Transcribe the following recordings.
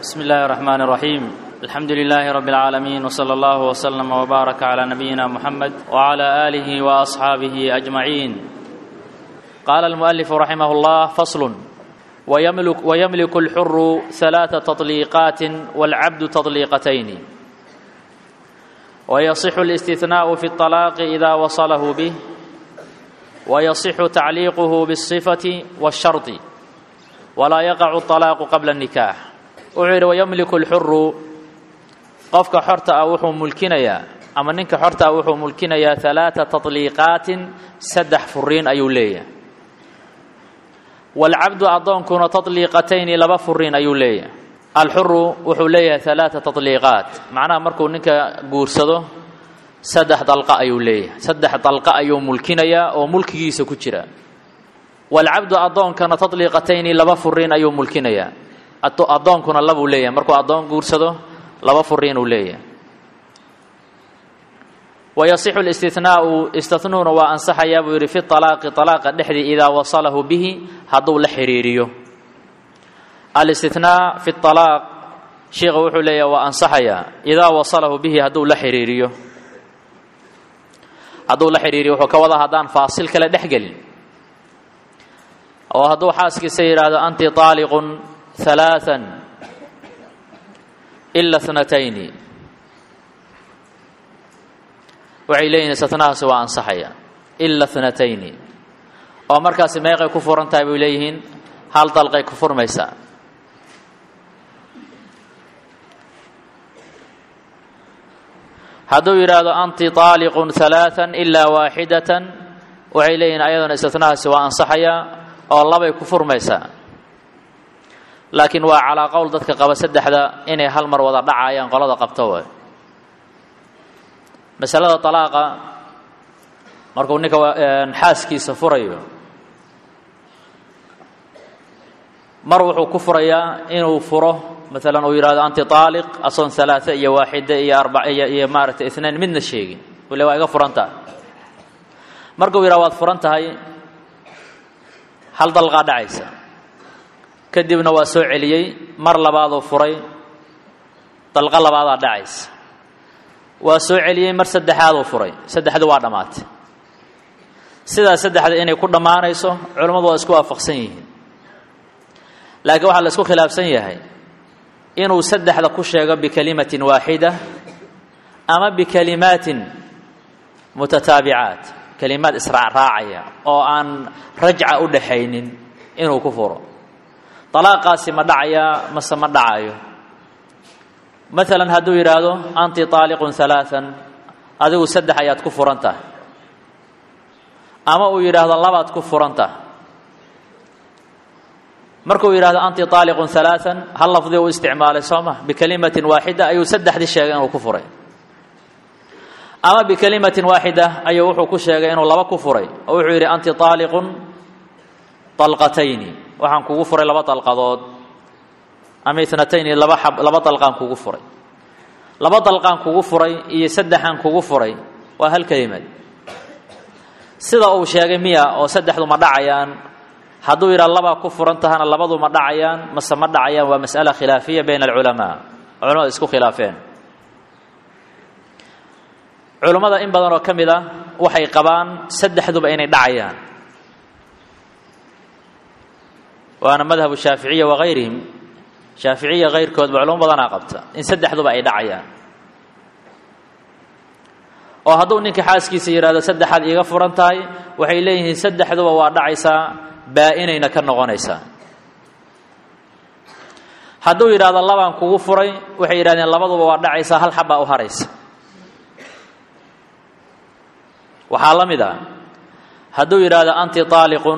بسم الله الرحمن الرحيم الحمد لله رب العالمين وصلى الله وسلم وبارك على نبينا محمد وعلى اله واصحابه اجمعين قال المؤلف رحمه الله فصل ويملك, ويملك الحر ثلاث تطليقات والعبد تطليقتين ويصح الاستثناء في الطلاق اذا وصله به ويصح تعليقه بالصفه والشرط ولا يقع الطلاaq qabla النikaax wuxuu yidhi wayamliku اlxuru qofka xorta ah wuxuu mulkinayaa ama ninka xorta ah wuxuu mulkinayaa ثalaaثa taطliiqaatin saddex furiin ayuu leeyahay wاlcabdu addoonkuna taطliiqatayni laba furiin ayuu leeyahay alxuru wuxuu leeyahay ثalaaثa taطliiqaat macnaha markuu ninka guursado saddex dalqa ayuu leeyahay saddex dalqa ayuu mulkinayaa oo mulkigiisa ku jira walcabdu addoonkana taطliiqatayni laba furiin ayuu mulkinayaa addoonkuna labuu leeyahay markuu addoon guursado laba furiinuu leeyahay wayasixu اlistihnaau istinuuna waa ansaxayaa buu yidhi fi طalaaqi طalaaqa dhexdii idaa wasalahu bihi hadduu la xiriiriyo alistihnaa fi طalaaq sheikha wuxuu leeyahay waa ansaxayaa idaa wasalahu bihi hadduu la xiriiriyo hadduu la xiriiriyo wuxuu ka wadaa haddaan faasil kale dhex gelin oo hadduu xaaskiisa yidhaahdo anti طaaliqun ثalaaثa ila اثnatayni waxay leeyihin istinahaasi waa ansaxaya ila اثnatayni oo markaasi meeqay ku furan tahay bay leeyihiin hal dalqay ku furmaysaa hadduu yidhaahdo anti طaaliqun ثalaaثa ilaa waaxidaة waxay leeyihin ayaduna istinahaasi waa ansaxaya oo labay ku furmaysaa laakiin waa calaa qowl dadka qaba saddexda inay hal mar wada dhacayaan qolada qabto way masalada talaaqa markuu ninka xaaskiisa furayo mar wuxuu ku furayaa inuu furo maalan uu yidhahdo anti taaliq asoon alaaa iyo waaxida iyo arba iyo maaragtay inain midna sheegin ule waa iga furan tahay markuu yidhahdo waad furan tahay hal dalqaa dhacaysa kadibna waa soo celiyey mar labaaduu furay dalqo labaadaa dhacaysa waa soo celiyey mar saddexaaduu furay saddexdu waa dhammaatay sidaa saddexda inay ku dhammaanayso culammadu waa isku waafaqsan yihiin laakiin waxaa la isku khilaafsan yahay inuu saddexda ku sheego bikalimatin waaxida ama bikalimaatin mutataabicaat kalimaad israacraacaya oo aan rajca u dhaxaynin inuu ku furo طalaaqaasi ma dhacayaa mase ma dhacayo maalan hadduu yidhaahdo anti طaaliqun ثalaaثa adigu saddex ayaad ku furan tahay ama uu yidhaahdo labaad ku furan tahay markuu yidhahdo anti طaaliqun ثalaaثa hal lafdi u isticmaalay soo ma bikalimatin waaxida ayuu saddexdii sheegay inuu ku furay ama bikalimatin waaxida ayuu wuxuu ku sheegay inuu laba ku furay oo wuxuu yidhi anti طaaliqun طalqatayni waxaan kugu furay laba dalqadood ama itnatayni laba ab laba dalqaan kugu furay laba dalqaan kugu furay iyo saddexaan kugu furay waa hal kelimad sida uu sheegay miya oo saddexdu ma dhacayaan hadduu yidhaha labaa ku furan tahana labadu ma dhacayaan mase ma dhacayaan waa mas'ala khilaafiya bayna alculamaa culamada isku khilaafeen culummada in badan oo ka mid a waxay qabaan saddexduba inay dhacayaan waana madhabu shaaficiya wagayrihim shaaficiya kayrkoodba culamo badanaa qabta in saddexduba ay dhacayaan oo hadduu ninka xaaskiisa yidhahdo saddexaad iiga furan tahay waxay leeyihiin saddexduba waa dhacaysaa baa-inayna ka noqonaysaa hadduu yidhahdo labaan kugu furay waxay yidhahdeen labaduba waa dhacaysaa hal xabbaa u haraysa waxaa la mid a hadduu yidhaahdo anti aaliqun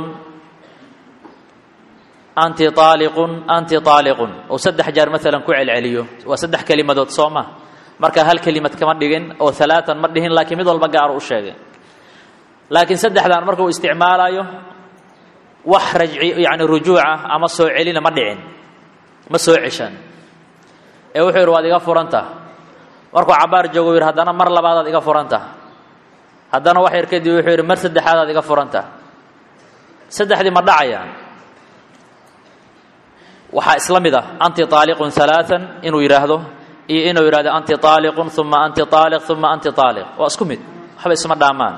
anti aaliqun anti aaliqun uu saddex jeer maalan ku celceliyo waa saddex kelimadood soo ma markaa hal kelimad kama dhigin oo alaatan ma dhihin laakiin mid walba gaaru u sheegay laakiin saddexdan markuu isticmaalayo wax rajci yani rujuuca ama soo celina ma dhicin ma soo ceshan ee wuxuu yidhi waad iga furanta markuu cabaar joogo yidhi haddana mar labaadaad iga furanta haddana wax yar kadib wuxuu yidhi mar saddexaadaad iga furanta saddexdii ma dhacayaan waxaa isla mid ah anti aaliqun alaaan inuu yidhaahdo iyo inuu yidhahdo anti aaliqun uma anti aaliq uma anti aaliq waa isku mid waxba isma dhaamaan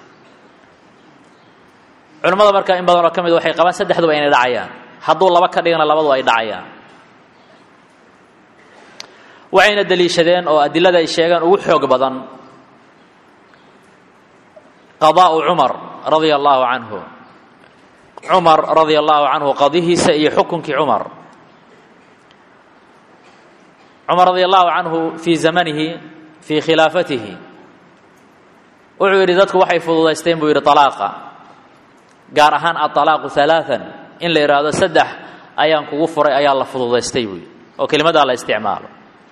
culimmada markaa in badanoo ka mid waxay qabaan saddexduba inay dhacayaan hadduu laba ka dhigana labadu ay dhacayaan waxayna deliishadeen oo adilada ay sheegaan ugu xoog badan qadaa'u cumar radia allaahu canhu cumar radia allaahu canhu qadihiisa iyo xukunkii cumar cumar radia allaahu canhu fii zamanihi fii khilaafatihi wuxuu yidhi dadku waxay fududaysteen buu yidhi talaaqa gaar ahaan aalaaqu alaaan in la yidhaahdo saddex ayaan kugu furay ayaa la fududaystay buu yidhi oo kelimadaa la isticmaalo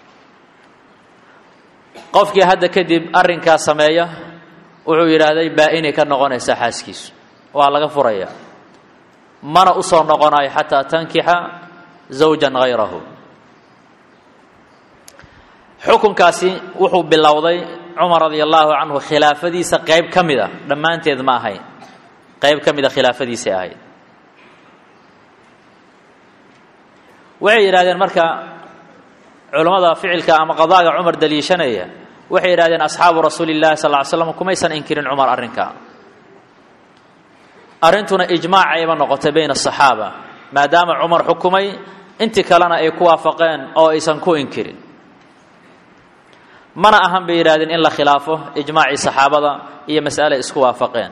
qofkii hadda kadib arrinkaas sameeya wuxuu yidhaahday baa-inay ka noqonaysaa xaaskiisu waa laga furaya mana u soo noqonayo xataa tankixa zawjan hayrahu xukunkaasi wuxuu bilowday cumar radia allaahu canhu khilaafadiisa qayb ka mid a dhammaanteed ma ahayn qayb ka mida khilaafadiisay ahayd waxay yidhahdeen marka culammada ficilka ama qadaaga cumar daliishanaya waxay yidhahdeen asxaabu rasuuli llahi sal ly slam kumaysan inkirin cumar arrinka arrintuna ijmaacayba noqotay bayna asaxaaba maadaama cumar xukumay intii kalena ay ku waafaqeen oo aysan ku inkirin mana ahan bay yidhahdeen in la khilaafo ijmaacii saxaabada iyo mas'ale isku waafaqeen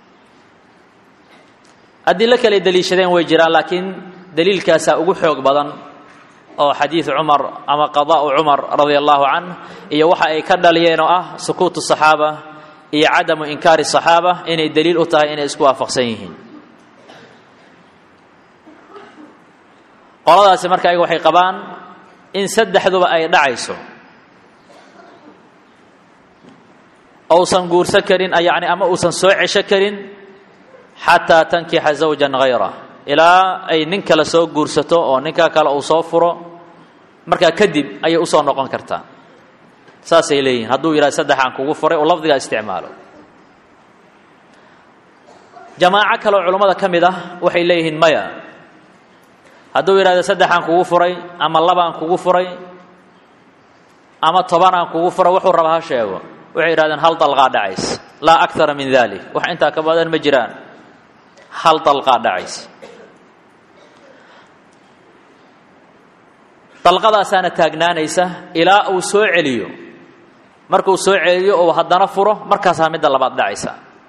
adilo kale deliishadeen way jiraan laakiin daliilkaasaa ugu xoog badan oo xadiid cumar ama qadaa'u cumar radia allahu canh iyo waxa ay ka dhaliyeen oo ah sukuutu saxaaba iyo cadamu inkaari saxaaba inay daliil u tahay inay isku waafaqsan yihiin qoladaasi marka ayaga waxay qabaan in saddexduba ay dhacayso ousan guursan karin yani ama uusan soo cesho karin xataa tankixa zawjan hayra ilaa ay nin kale soo guursato oo ninkaa kale uu soo furo markaa kadib ayay usoo noqon kartaa saasay leeyihin hadduu yidhahdo saddexaan kugu furay oo lafdigaa isticmaalo jamaaco kaleoo culammada ka mid ah waxay leeyihiin maya hadduu yidhahdo saddexaan kugu furay ama labaan kugu furay ama tobanaan kugu furay wuxuu raba ha sheego waxay yidhahdeen hal dalqaa dhacays laa akara min dalik wax intaa ka badan ma jiraan hal dalqaa dhacays dalqadaasaana taagnaanaysa ilaa uu soo celiyo markuu soo celiyo oo haddana furo markaasaa midda labaad dhacaysa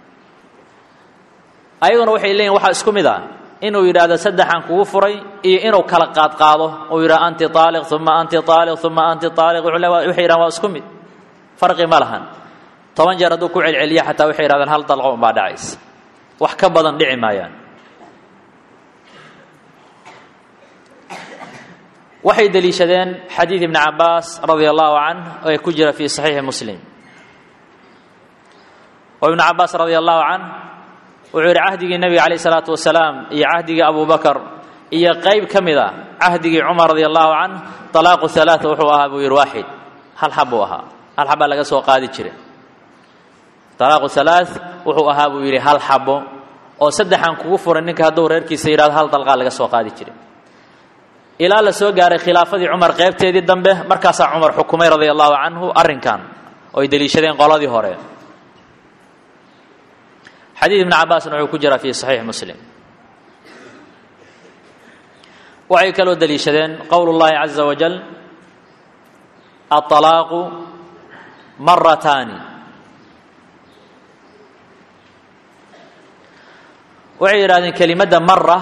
ayaguna waxay leeyihin waxaa isku mid ah inuu yidhaahdo saddexaan kugu furay iyo inuu kala qaadqaado uu yidhahdo anti aaliq uma anti aaliq uma anti aaliq waxay yidhahan waa isku mid farqi ma lahan toban jeer hadduu ku celceliya xataa waxay yidhahdeen hal dalqo unbaa dhacaysa wax ka badan dhici maayaan waxay deliishadeen xadiid ibni cabaas radia allahu canh ee ku jira fii saxiixi muslim oo ibnu cabaas radia allahu canh wuxuu yidhi cahdigii nebiga calayh isalaatu wasalaam iyo cahdigii abu bakar iyo qayb ka mid a cahdigii cumar radia allahu canh talaaqu halaaa wuxuu ahaa buu yidhi waaxid hal xab buu ahaa hal xabbaa laga soo qaadi jira talaaqu halaa wuxuu ahaa buu yidhi hal xabo oo saddexaan kugu furay ninka hadduu reerkiisa yidhahdo hal dalqaa laga soo qaadi jiray ilaa la soo gaaray khilaafadii cumar qaybteedii dambe markaasaa cumar xukumay radia allahu canhu arrinkan oo ay deliishadeen qoladii hore xadiid ibni cabaasna wuxuu ku jiraa fi saxiix muslim waxay kaloo deliishadeen qowl اllahi caza wajal aلطalaaqu marataani waxay yidhahdeen kelimadda mara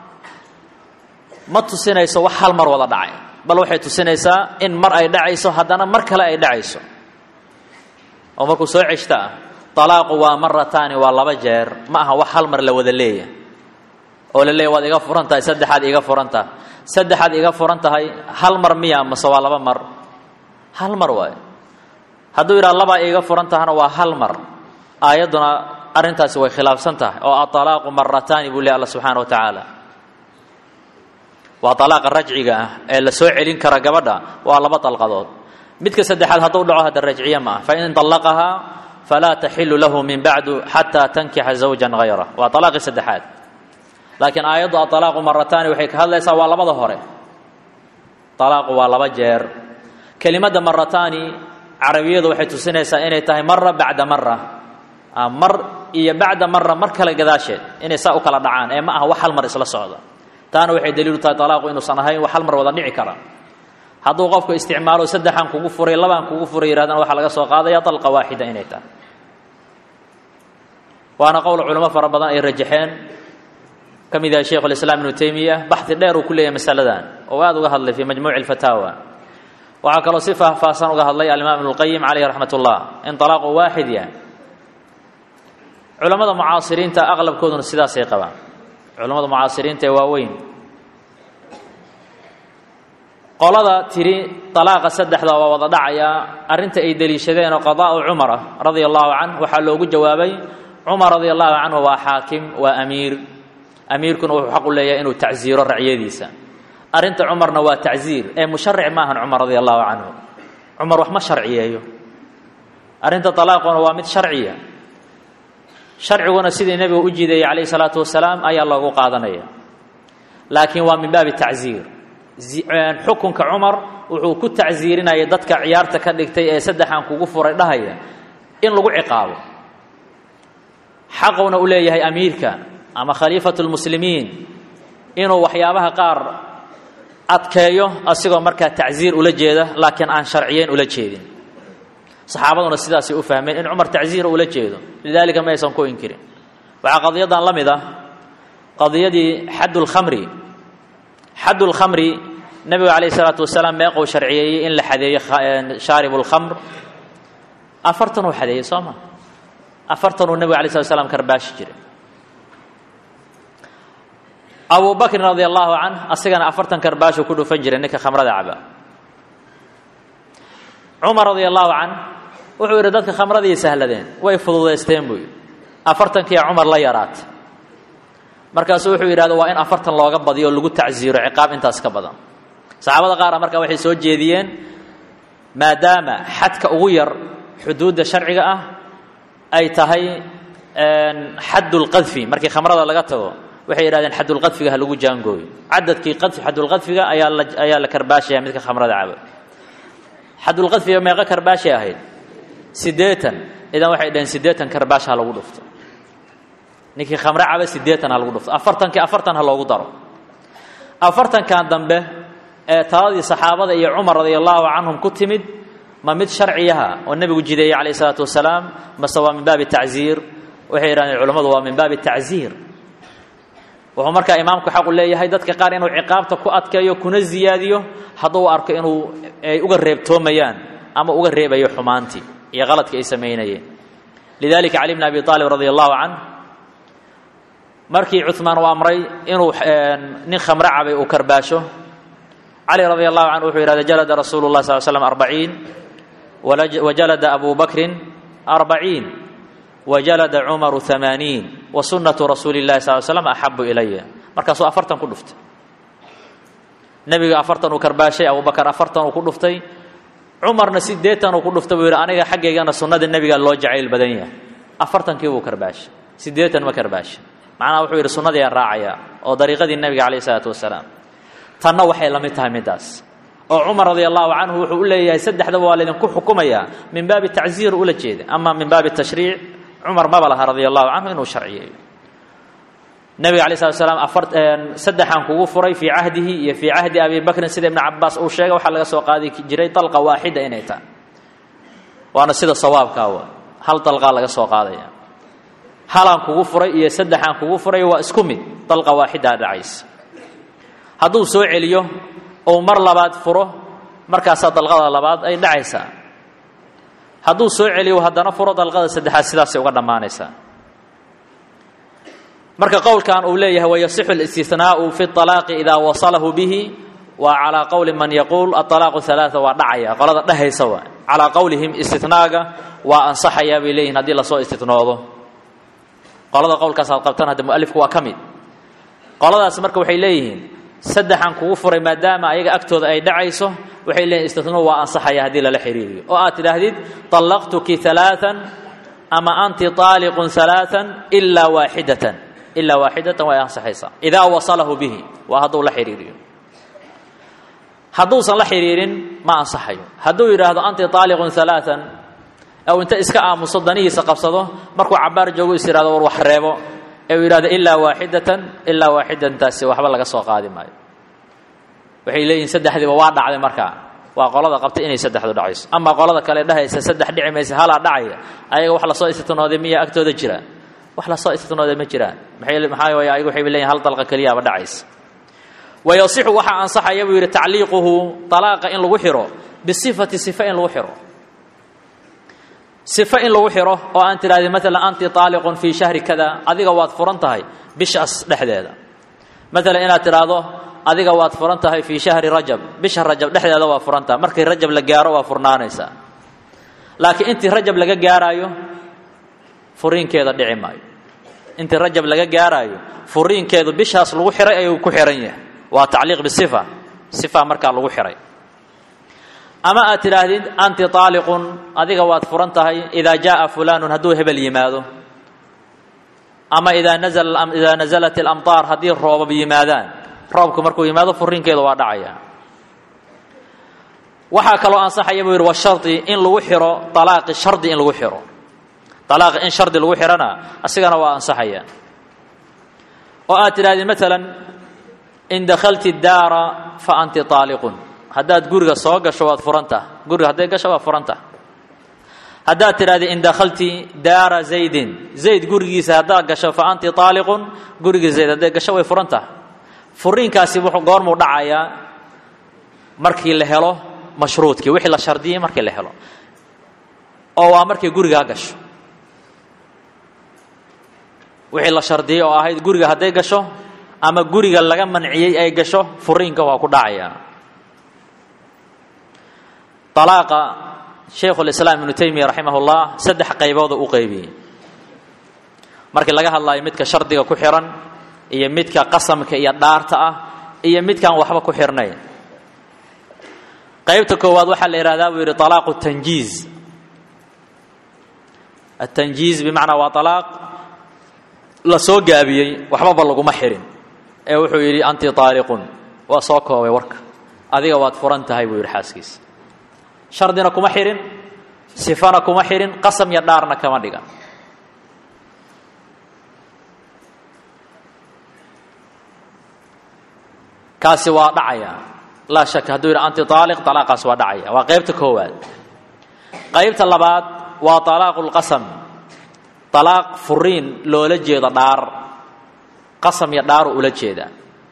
ma tusinayso wax hal mar wada dhacay bal waxay tusinaysaa in mar ay dhacayso haddana mar kale ay dhacayso oo markuu soo ceshta ah talaaqu waa marataani waa laba jeer ma aha wax hal mar la wada leeya oo la leeya waad iga furan tahay saddexaad iga furan tahay saddexaad iga furan tahay hal mar miya mase waa laba mar hal mar waayo hadduu yidhaha labaa iga furan tahana waa hal mar aayadduna arrintaasi way khilaafsan tahay oo aطalaaqu marataani buu ley alla subxaana wa tacaala waa alaaqa rajciga ah ee la soo celin kara gabadha waa laba dalqadood midka saddexaad hadduu dhaco hadda rajciye ma ah fain طallaqahaa falaa taxilu lahu min bacdu xataa tankixa zawjan hayra waa alaaqii saddexaad laakiin aayaddu aalaaqu marataani waxay ka hadlaysaa waa labada hore talaaqu waa laba jeer kelimadda marataani carabiyadu waxay tusinaysaa inay tahay mara bacda mara mar iyo bacda mara mar kale gadaasheed inay saa u kala dhacaan ee ma aha wax hal mar isla socda taana waxay daliilu tahay talaaqu inuusan ahayn wax hal mar wada dhici kara hadduu qofku isticmaalo saddexaan kugu furay labaan kugu furay yirahdana waxaa laga soo qaadaya dalqa waaxida inay tahay waana qowl culamo fara badan ay rajaxeen ka mid yahay sheikhu lislaam ibnu taymiya baxdi dheer uu ku leeyahay masaladan oo aada uga hadlay fii majmuuci alfataawa waxaa kaloo si faahfaahsan uga hadlay alimaam ibnu lqayim caleyhi raxmat ullah in talaaqu waaxid yahay culammada mucaasiriinta aqlabkooduna sidaasay qabaan culammada mucaasiriinta ee waaweyn qolada tiri dalaaqa saddexda waa wada dhacayaa arrinta ay deliishadeen oo qadaa'u cumara radia allahu canh waxaa loogu jawaabay cumar radia allahu canhu waa xaakim waa amiir amiirkuna wuxuu xaq u leeyahay inuu tacsiiro racyadiisa arrinta cumarna waa tacsiir ee musharic maahan cumar radia allahu canhu cumar wax ma sharciyeeyo arrinta talaaquna waa mid sharciya sharciguna sidii nebigu u jiidayay calayhi salaatu wasalaam ayaa loogu qaadanaya laakiin waa min baabi tacsiir xukunka cumar wuxuu ku tacsiirinaya dadka ciyaarta ka dhigtay ee saddexaan kugu furay dhahaya in lagu ciqaabo xaquna u leeyahay amiirka ama khaliifatu lmuslimiin inuu waxyaabaha qaar adkeeyo asigoo markaa tacsiir ula jeeda laakiin aan sharciyeyn ula jeedin saxaabaduna sidaasay u fahmeen in cumar tacsiira ula jeedo lidaalika ma aysan ku inkirin waxaa qadiyadan la mid ah qadiyadii xadd lkhamri xadd lkhamri nebigu calayh isalaatu wasalaam meequu sharciyeeyey in la xadeeyo shaarib lkhamr afartan uu xadeeyey soo ma afartan uu nebigu alay slat slam karbaashi jiray abu bakrin radia allahu canh asigana afartan karbaashuu ku dhufan jiray ninka khamrada caba cumar radia allahu canh wuxuu yidhi dadka khamradii sahladeen way fududaysteen buu yidhi afartankiiya cumar la yaraatay markaasuu wuxuu yidhahda waa in afartan looga badiyo o lagu tacsiiro ciqaab intaas ka badan saxaabada qaara markaa waxay soo jeediyeen maadaama xadka ugu yar xuduudda sharciga ah ay tahay xaddulqadfi markii khamrada laga tago waxay yidhahdeen xaddulqadfiga ha lagu jaangooyo cadadkii qadfi xaddulqadfiga ayaa la ayaa la karbaashaya midka khamrada caba xaddulqadfiga meeqo karbaashay ahayd siddeetan idan waxay dhaheen siddeetan karbaash ha lagu dhufto ninkii khamre caba siddeetan ha lagu dhufto afartankii afartan ha loogu daro afartankan dambe ee taladii saxaabada iyo cumar radia allahu canhum ku timid ma mid sharciyaha oo nebigu jideeyey calayh isalaatu wasalaam mase waa min baabi tacsiir waxay yidhahdeen culammadu waa min baabi tacsiir wuxuu markaa imaamku xaqu leeyahay dadka qaar inuu ciqaabta ku adkeeyo kuna ziyaadiyo hadduu arko inuu ay uga reebtoomayaan ama uga reebayo xumaantii iyo qaladkii ay samaynayeen lidalika cali bn abi aalib radia allahu canh markii cumaan uu amray inuu nin khamre cabay uu karbaasho cali radia allahu canhu wuxuu yidhahda jalada rasuulu lah sal slam arbaciin wajalada abu bakrin arbaciin wajalada cumaru amaaniin wa sunnatu rasuuli llahi sal slam axabu ilaya markaasuu afartan ku dhuftay nebiga afartan uu karbaashay abubakar afartan uu ku dhuftay cumarna siddeetan uu ku dhuftay buu yidhi aniga xaggaygana sunnada nebiga loo jacayl badan yahay afartankii buu karbaashay siddeetan ma karbaashay macnaha wuxuu yidhi sunnadii aan raacaya oo dariiqadii nebiga calayh isalaatu wasalaam tanna waxay la mid tahay middaas oo cumar radia allahu canhu wuxuu u leeyahay saddexdaba waa laydinku xukumayaa min baabi tacsiir ula jeeda ama min baabi tashriic cumar maba laha radia allahu canhu inuu sharciyeeyo nebiga alay slat slam afar saddexaan kugu furay fii cahdihi iyo fii cahdi abi bakrin sida ibnu cabaas uu sheegay waxaa laga soo qaadi jiray dalqa waaxida inay tahay waana sida sawaabkaa wa hal dalqaa laga soo qaadaya halaan kugu furay iyo saddexaan kugu furay waa isku mid dalqa waaxidaa dhacaysa hadduu soo celiyo ou mar labaad furo markaasaa dalqada labaad ay dhacaysaa hadduu soo celiyo haddana furo dalqada saddexaad sidaasay uga dhammaanaysaa marka qowlkan uu leeyahay wayasixu اlistinaau fi اطalaaqi idaa wasalahu bihi waa calaa qowli man yaquul aطalaaqu ثalaaثa waa dhacaya qolada dhehaysa waa calaa qowlihim istinaaga waa ansaxayaa bay leeyihin haddii lasoo istinoodo qolada qowlkaas aad qabtaan hadda mualifku waa ka mid qoladaas marka waxay leeyihiin saddexan kugu furay maadaama ayaga agtooda ay dhacayso waxay leeyihin istinuu waa ansaxaya haddii lala xiriiriyo oo aad tidhaahdid طallaqtuki ثalaaثan ama anti طaaliqun ثalaaثan ilaa waaxidatan ilaa waaxidatan way ansaxaysaa idaa wasalahu bihi waa hadduu la xiriiriyo hadduusan la xidhiirin ma ansaxayo hadduu yidhaahdo anti taaliqun alaaan aw inta iska aamuso danihiisa qabsado markuu cabaar joogo is yihahdo war wax reebo ee uu yidhahdo ilaa waaxidatan ilaa waaxidantaasi waxba laga soo qaadi maayo waxay leeyihin saddexdiiba waa dhacday markaa waa qolada qabtay inay saddexdu dhacayso ama qolada kale dhahaysa saddex dhici maysa halaa dhacaya ayaga wax lasoo istitnooday miya agtooda jira wax lasoo istitnooday ma jiraan maxaa waay ayagu waxay leeyihin hal dalqa keliyaaba dhacaysa wayasixu waxaa ansaxaya buu yidhi tacliiquhu talaaqa in lagu xiro bisifati sifa in lagu xiro sifo in lagu xiro oo aan tidhahdi maalan anti taaliqun fii shahri kada adiga waad furan tahay bishaas dhexdeeda maalan inaad tidhaahdo adiga waad furan tahay fii shahri rajab bisha rajab dhexdeeda waa furan tahay markii rajab la gaaro waa furnaanaysaa laakiin intii rajab laga gaaraayo furiinkeeda dhici maayo intii rajab laga gaaraayo furiinkeedu bishaas lagu xiray ayuu ku xiran yahay waa tacliiq bisifa sifa markaa lagu xiray ama aad tidhaahdid anti taaliqun adiga waad furan tahay idaa jaaa fulaanun hadduu hebel yimaado ama idaa idaa nasalat alamtaar haddii roobab yimaadaan roobku markuu yimaado furiinkeedu waa dhacaya waxaa kaloo ansaxaya buu yidhi washari in lagu xiro alaaqi shardi in lagu xiro alaaqi in shardi lagu xirana asigana waa ansaxaya oo aad tidhahdid maalan in dakhalti daara fa anti taaliqun haddaad guriga soo gasho waad furantah guriga hadday gasho waa furantah haddaad tidhahdi in dakhalti daara zaydin zayd gurigiisa haddaad gasho fa anti taaliqun gurigii zayd hadday gasho way furantah furiinkaasi wuxuu goormuu dhacayaa markii la helo mashruudkii wixii la shardiyey markii la helo oo waa markay gurigaa gasho wixii la shardiyey oo ahayd guriga hadday gasho ama guriga laga manciyey ay gasho furiinka waa ku dhacaya alaaqa shaykhulislaam ibnu taymiya raximah ullah saddex qaybooda u qeybiyey markii laga hadlayo midka shardiga ku xihan iyo midka qasamka iyo dhaarta ah iyo midkaan waxba ku xirnayn qaybta koowaad waxaa la yihahdaa buu yidhi alaaqu tanjiiz atanjiiz bimacnaa waa alaaq la soo gaabiyey waxbaba laguma xirin ee wuxuu yidhi anti taaliqun waa soo koobay warka adiga waad furan tahay buu yidhi xaaskiisa shardina kuma xihin sifana kuma xihin qasam iyo dhaarna kama dhigan kaasi waa dhacaya laa shaka hadduu yidhi anti aaliq alaaqaas waa dhacaya waa qaybta koowaad qaybta labaad waa alaaqu lqasam alaaq furiin loola jeedo dhaar qasam iyo dhaaru ula jeeda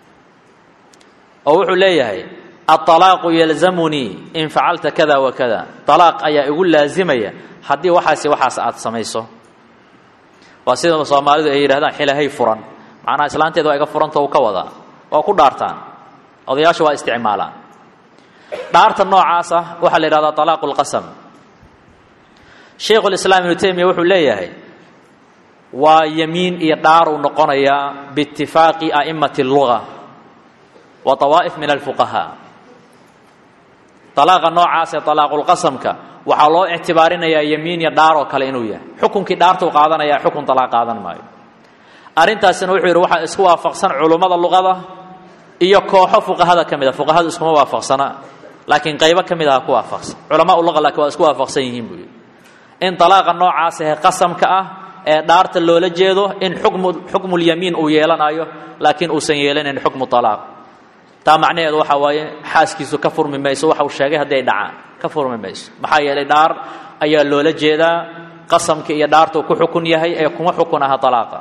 oo wuxuu leeyahay aalaaqu yalzamunii in facalta kada wa kada alaaq ayaa igu laazimaya haddii waxaasi waxaas aad samayso waa sida soomaalidu ay yidhahdaan xilahay furan macnaha islaanteeda waa iga furanta u ka wadaa waa ku dhaartaan odayaashu waa isticmaalaan dhaarta noocaas ah waxaa la yidhahdaa alaaqu lqasam shaykhulislaam ibnu taymiya wuxuu leeyahay waa yemiin iyo dhaaruu noqonayaa biitifaaqi a'immati اlluga wa طawaa'if min alfuqahaa alaaqa noocaas ee alaaqulqasamka waxaa loo ictibaarinayaa yemiin iyo dhaaroo kale inuu yahay xukunkii dhaartuu qaadanaya xukun alaaq qaadan maayo arrintaasina wuxuu yidhi waxaa isku waafaqsan culummada luqada iyo kooxo fuqahada ka mid a fuqahadu iskuma waafaqsana laakiin qaybo ka mid aha ku waafaqsan culamaa luqa laakiin waa isku waafaqsan yihiin buu yidhi in alaaqa noocaas ahe qasamka ah ee dhaarta loola jeedo in xukmu xukmulyamiin uu yeelanayo laakiin uusan yeelanayn xukmu alaaq taa macnaheedu waxaa waaye xaaskiisu ka furmi mayso waxa uu sheegay hadday dhacaan ka furmi mayso maxaa yeelay dhaar ayaa loola jeedaa qasamka iyo dhaartuu ku xukun yahay ee kuma xukun aha alaaqa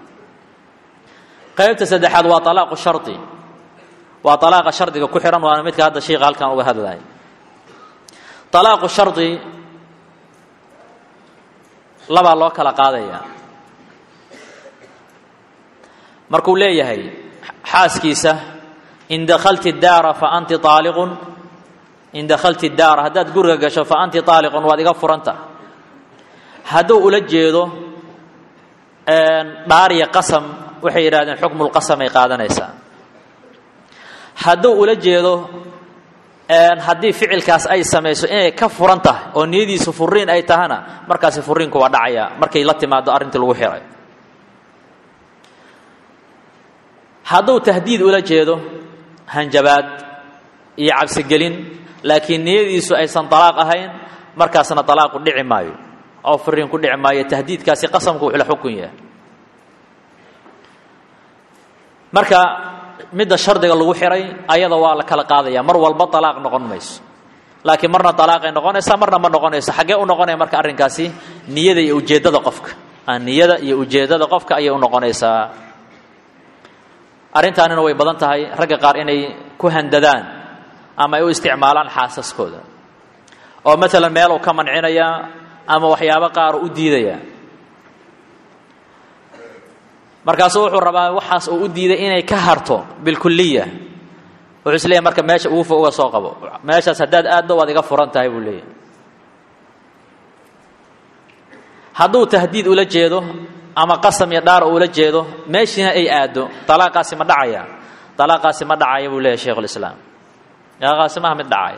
qaybta saddexaad waa alaaqu shari waa alaaqa shardiga ku xihan waana midka hadda sheika halkan uga hadlaya alaaqu shari labaa loo kala qaadaya markuu leeyahay xaaskiisa in dakalti daara fa anti aaliqun in dakhalti daara haddaad guriga gasho fa anti aaliqun waad iga furanta hadduu ula jeedo dhaariya qasam waxay yidhahdeen xukmulqasam ay qaadanaysaa hadduu ula jeedo haddii ficilkaas ay samayso inay ka furan tahay oo niyadiisu furiin ay tahana markaasi furiinku waa dhacaya markay la timaado arrintii lagu xiray hadduu tahdiid ula jeedo hanjabaad iyo cabsigelin laakiin niyadiisu aysan talaaq ahayn markaasna talaaqu dhici maayo oo furiin ku dhici maayo tahdiidkaasi qasamku wuxuu la xukun yahay marka midda shardiga lagu xiray ayada waa la kala qaadaya mar walba talaaq noqon mayso laakiin marna talaaqay noqonaysaa marna ma noqonayso xaggee u noqonaya marka arrinkaasi niyada iyo ujeeddada qofka niyada iyo ujeeddada qofka ayay u noqonaysaa arrintaanina way badan tahay ragga qaar inay ku handadaan ama ay u isticmaalaan xaasaskooda oo maalan meeluu ka mancinaya ama waxyaabo qaar u diidaya markaasuu wuxuu rabaa waxaas uu u diiday inay ka harto bilkuliya wuxuu is leeyahy marka meesha ugu fo uga soo qabo meeshaas haddaad aaddo waad iga furan tahay buu leeyahy hadduu tahdiid ula jeedo ama qasam iyo dhaar ula jeedo meeshiina ay aaddo talaaqaasi ma dhacaya talaaqaasi ma dhacaya buu leeyahy sheikhulislaam talaaqaasi maaha mid dhacaya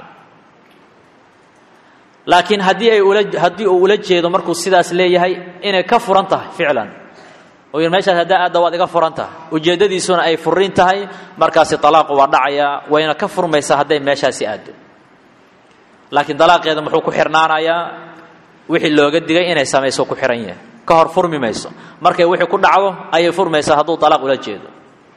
laakiin haddii ay ula haddii uu ula jeedo markuu sidaas leeyahay inay ka furan tahay ficlan oo yidhi meeshaas haddaa aadda waad iga furan tahay ujeeddadiisuna ay furin tahay markaasi talaaqu waa dhacayaa wayna ka furmaysaa hadday meeshaasi aaddo laakiin dalaaqeeda muxuu ku xirnaanayaa wixii looga digay inay samayso ku xihan yahay ka hor furmi mayso markay wixii ku dhacdo ayay furmaysaa hadduu talaaq ula jeedo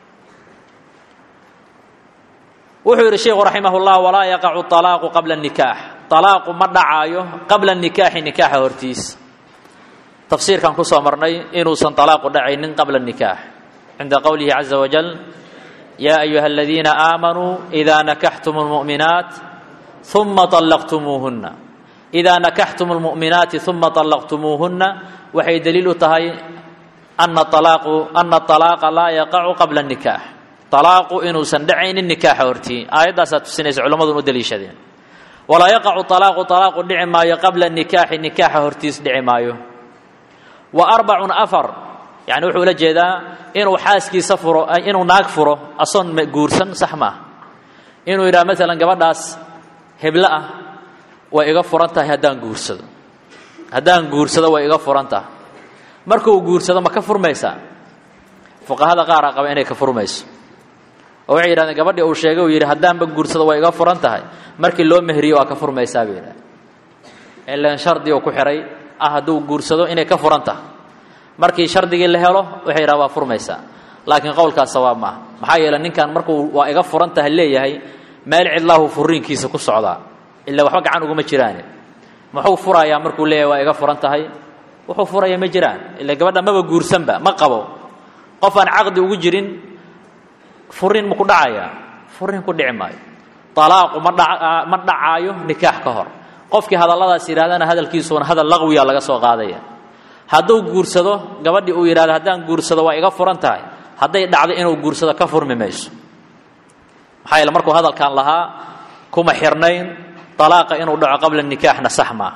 wuxuu yidhi sheikhu raximah llah walaa yaqacu alaaqu qabla nikaax alaaqu ma dhacaayo qabla nikaaxi nikaaxa hortiis tafsiirkan ku soo marnay inuusan alaaqu dhacaynin qabla nikaax cinda qowlihi caza wajal yaa ayuha aladiina aamanuu idaa nakaxtum lmu'minaat uma allaqtumuuhunna idaa nakaxtum lmu'minaati uma allaqtumuuhunna waxay daliil u tahay ana alaaqu ana alaaqa laa yaqacu qabla nikaax alaaqu inuusan dhacaynin nikaaxa hortii aayaddaasaa tusinaysa culammadun u daliishadeen walaa yaqacu alaaqu alaaqu dhici maayo qabla nikaaxi nikaaxa hortiis dhici maayo wa arbacun afar yani wuxuu ula jeedaa inuu xaaskiisa furo inuu naag furo asoon guursan sax maaha inuu yidhaha maalan gabadhaas heblo ah way iga furan tahay haddaan guursado haddaan guursado way iga furan tahay markuu guursado ma ka furmaysaa fuqahada qaaraa qaba inay ka furmayso oo waxay yidhahdeen gabadhii uu sheegay uu yidhi haddaanba guursado way iga furan tahay markii loo mehriyo waa ka furmaysaa bay yidhahdeen ilan shardi uu ku xihay ah hadduu guursado inay ka furan tahay markii shardigii la helo waxay yidhaha waa furmaysaa laakiin qowlkaas sawaab maaha maxaa yeele ninkan markuu waa iga furan tahay leeyahay meel cidlaahu furiinkiisa ku socdaa ilaa waxba gacan uguma jiraane muxuu furayaa markuu leeyahay waa iga furan tahay wuxuu furaya ma jiraan ila gabadha maba guursanba ma qabo qof aan caqdi ugu jirin furiin maku dhacaya furiin ku dhici maayo alaaqu ma dha ma dhacaayo nikaax ka hor qofkii hadalladaas yidhahdana hadalkiisuuna hadal laqwiya laga soo qaadaya hadduu guursado gabadhii uu yidhahdo haddaan guursado waa iga furan tahay hadday dhacdo inuu guursado ka furmi mayso maxaa yeele markuu hadalkan lahaa kuma xirnayn alaaqa inuu dhaco qabla nikaaxna sax maaha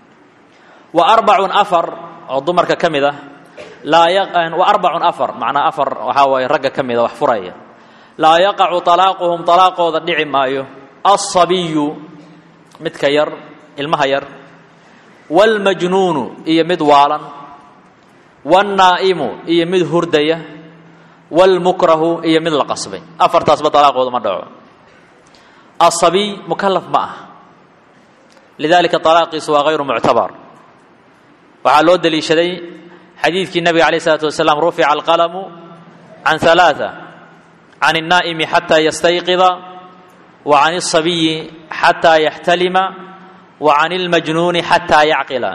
wa arbacun afar oo dumarka ka mid ah wa arbacun afar macnaa afar waxaa waaye ragga ka mida wax furaya laa yaqacu alaaquhum alaaqooda dhici maayo alsabiyu midka yar ilmaha yar wاlmajnuunu iyo mid waalan wاnnaa'imu iyo mid hurdaya wاlmukrahu iyo mid la qasbay afartaasba alaaqooda ma dhaco asabiy mukalaf ma ah lidalika alaaqiisu waa hayru muctabar waxaa loo deliishaday xadiidkii nabiga alayh الsalaatu wasalaam rufica alqalamu can ثalaaثة can الnaa'imi xataa yastayqida wa can الصabiyi xataa yaxtalima wa can اlmajnuuni xataa yacqila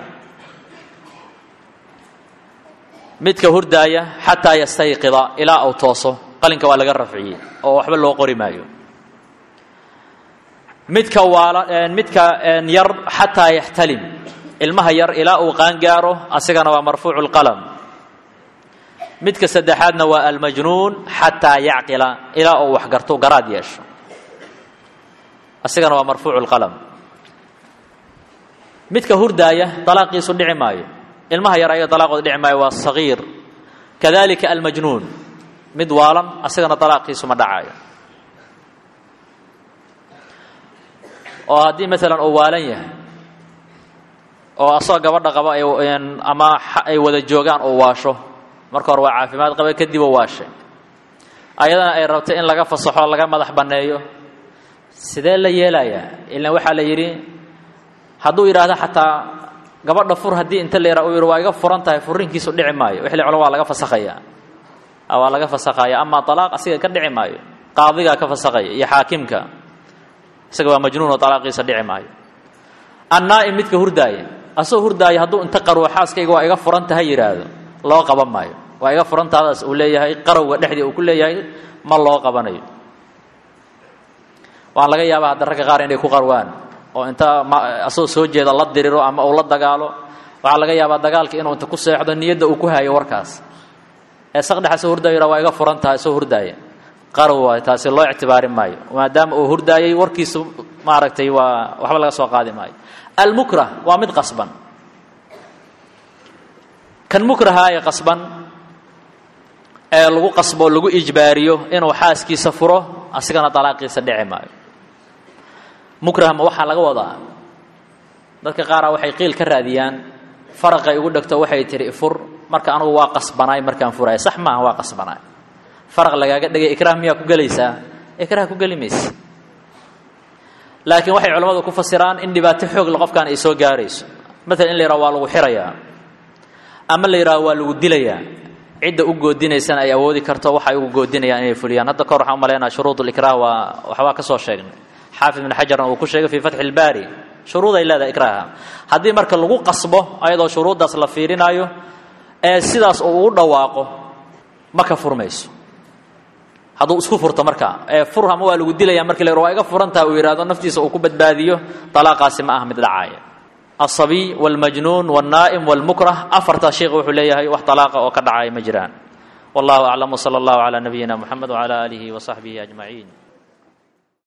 midka hurdaaya xataa yastayqida ilaa uu tooso qalinka waa laga rafciyey oo waxba loo qori maayo midka waala midka yar xataa yaxtalim ilmaha yar ilaa uu qaangaaro asigana waa marfuucu lqalam midka saddexaadna waa almajnuun xataa yacqila ilaa uu wax garto garaad yeesho asigana waa marfuucu lqalam midka hurdaaya dalaaqiisu dhici maayo ilmaha yar ayaga dalaaqooda dhici maayo waa sagiir kadalika almajnuun mid waalan asigana dalaaqiisu ma dhacayo oo haddii maalan uu waalan yahay oo asagoo gabadha qaba ama ay wada joogaan uu waasho marka hore waa caafimaad qaba kadib uu waashay ayadana ay rabto in laga fasaxo laga madax banneeyo sidee la yeelayaa ilan waxaa la yidhi hadduu yidhaahdo xataa gabadha fur haddii inta la yidhaha u yidhi waa iga furan tahay furrinkiisu dhici maayo wixii la culo waa laga fasakhayaa waa laga fasakhaya amaa talaaq asiga ka dhici maayo qaadigaa ka fasakhaya iyo xaakimka isaga waa majnuun oo talaaqiisa dhici maayo annaa'im midka hurdaaya asagoo hurdaaya hadduu inta qarwo xaaskayga waa iga furan tahay yidhaahdo loo qaban maayo waa iga furantaadaas uu leeyahay qarowga dhexdii uu ku leeyahay ma loo qabanayo waan laga yaabaa hadda ragga qaar inay ku qarwaan oo inta asagoo soo jeeda la diriro ama uu la dagaalo waxaa laga yaabaa dagaalka inuu inta ku seexdo niyadda uu ku hayo warkaas ee saqdhexa soo hurdaayo waa iga furan tahay soo hurdaaya qarow waay taasi loo ictibaarin maayo maadaama uu hurdaayay warkiisu maaragtay waa waxba laga soo qaadi maayo almukrah waa mid qasban kan mukraha ee qasban ee lagu qasbo lagu ijbaariyo inuu xaaskiisa furo asigana dalaaqiisa dhici maayo mukrahma waxaa laga wadaa dadka qaara waxay qiil ka raadiyaan faraqay ugu dhegto waxay tihi ifur marka anugu waa qasbanaay markaan furaaya sax maaha waa qasbanaay faraq lagaaga dhigay ikraah miyaa ku gelaysaa ikraah ku geli maysa laakiin waxay culammadu ku fasiraan in dhibaato xoogle qofkaan ay soo gaarayso maalan in la yidhaha waa lagu xirayaa ama la yidhaha waa lagu dilayaa cidda u goodinaysana ay awoodi karto waxay ugu goodinayaan inay fuliyaan hadda kahor waxaan umalaynaa shuruud likraah waa waxbaa ka soo sheegnay xaafid ibn xajarna uu ku sheegay fii fatxi ilbaari shuruud ay leedahay ikraaha haddii marka lagu qasbo ayadoo shuruuddaas la fiirinaayo ee sidaas uu ugu dhawaaqo ma ka furmayso hadduu isku furto marka ee fur ama waa lagu dilaya marki la waa iga furantaha uu yidhahdo naftiisa uu ku badbaadiyo talaaqaasi ma aha mid dhacaaya aلصabiy wاlmajnuun wالnaa'im wاlmukrah afartaa sheikh wuxuu leeyahay wax talaaqa oo ka dhacaya ma jiraan wallahu aclam wslى اllahu عalى nabiyina mxamed wعalى alihi وصaxbihi أجmaعin